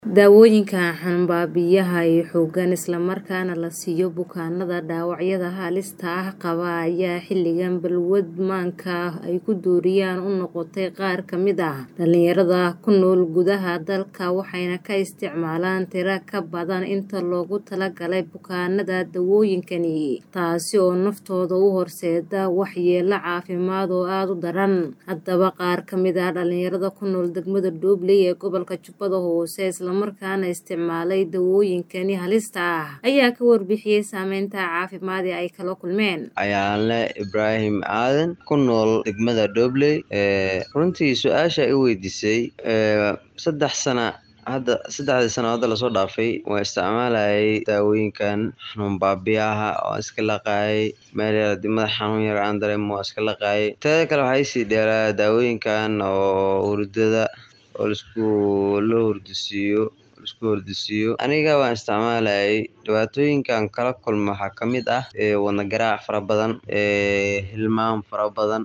Daawooyinka xanbaabiyaha ee xooggan isla markaana la siiyo bukaanada dhaawacyada halista ah qaba ayaa xilligan balwad maanka ah ay ku dooriyaan u noqotay qaar ka mid ah dhalinyarada ku nool gudaha dalka waxayna ka isticmaalaan tiro ka badan inta loogu talagalay bukaanada daawooyinkani taasi oo naftooda u horseeda waxyeello caafimaad oo aad u daran haddaba qaar ka mid ah dhalinyarada ku nool degmada Doobley ee gobolka Jubbada Hoose isla markaana isticmaalay daawooyinkani halista ah ayaa ka warbixiyay saameynta caafimaad ee ay kala kulmeen ayaanle ibraahim aadan ku nool degmada Doobley runtii su-aasha i weydiisay saddex sana hadda saddexdii sano hadda lasoo dhaafay waan isticmaalayay daawooyinkan xanuun baabiyaha oo iska laqaayay meel yar hadii madax xanuun yar aan dareemo waa iska laqaayay teeda kale waxaa isii dheeraa daawooyinkan oo hurdada oo laisku la hurdisiiyo laisku hurdisiiyo aniga waan isticmaalayay dhibaatooyinkan kala kulmo waxaa ka mid ah wadna garaac fara badan hilmaam fara badan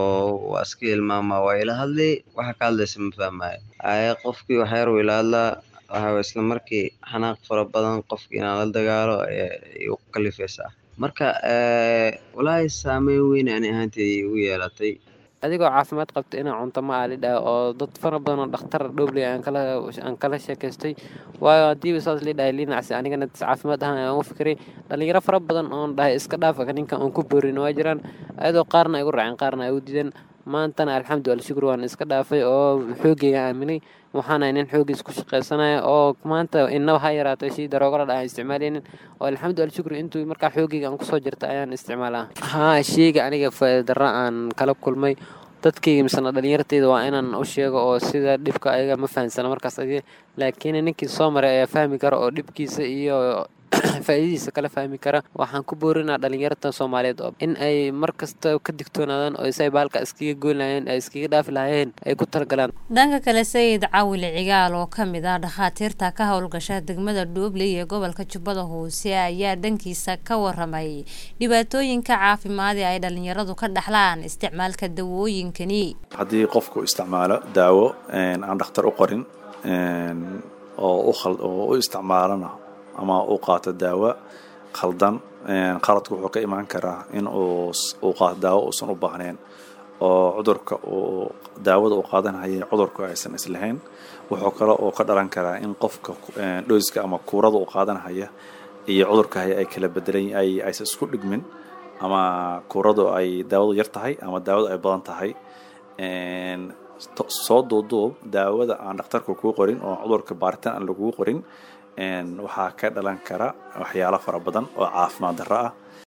oo waa iska hilmaama waa ila hadli waxa ka hadlaysa ma fahmaayo haye qofkii wax yar wuu ila hadlaa waxa isla markii xanaaq fara badan qofkii inaan la dagaalo igu kalifaysaa marka walaahi saameyn weyn ani ahaanteyda igu yeelatay adigoo caafimaad qabta inaa cunto ma aalidhaa oo dad fara badan oo dhakhtar dhoobley aan kala aan kala sheekaystay waayo haddiiba saas lii dhahay linacsi anigana caafimaad ahaan aan u fikiray dhalinyaro fara badan oon dhahay iska dhaafa ninkan oon ku boorin waa jiraan ayadoo qaarna ay igu raaceen qaarna ay u diideen maantana alxamdu alshukur waan iska dhaafay oo xoogayga aaminay waxaana nin xoogiis ku shaqaysanaya oo maanta inaba ha yaraatay shii daroogala dha aan isticmaalaynin oo alxamdu alshukur intuu markaa xoogayga aan kusoo jirta ayaan isticmaalaa haa sheyga aniga faa'iida darra aan kala kulmay dadkayga misena dhalinyarteyda waa inaan u sheego oo sida dhibka ayaga ma fahansana markaas laakiin ninkii soo maray ayaa fahmi kara oo dhibkiisa iyo faa'iidadiisa kala fahmi kara waxaan ku boorinaa dhalinyarta soomaaliyeed oo in ay mar kasta ka digtoonaadaan oo isay baalka iskaga goyn lahayeen ay iskaga dhaafi lahayeen ay ku talagalaan dhanka kale sayid cawile cigaal oo ka mid ah dhakhaatiirta ka howlgasha degmada Doobley ee gobolka Jubbada Hoose ayaa dhankiisa ka waramay dhibaatooyinka caafimaad ee ay dhalinyaradu ka dhaxlaan isticmaalka daawooyinkani haddii qofku isticmaalo daawo aan dhakhtar u qorin oo u isticmaalana ama uu qaato daawo khaldan qaladku wuxuu ka imaan karaa in uu qaato daawo uusan u baahnayn oo cudurka uu daawada uu qaadanhaya cudurku aysan islahayn wuxuu kale oo ka dhalan karaa in qofka dhoyska ama kuurada uu qaadanhaya iyo cudurka haya ay kala bedelan ay aysan isku dhigmin ama kuuradu ay daawadu yar tahay ama daawadu ay badan tahay soo duuduub daawada aan dhakhtarka kuu qorin oo cudurka baaritaan aan lagugu qorin waxaa ka dhalan kara waxyaalo fara badan oo caafimaad darro ah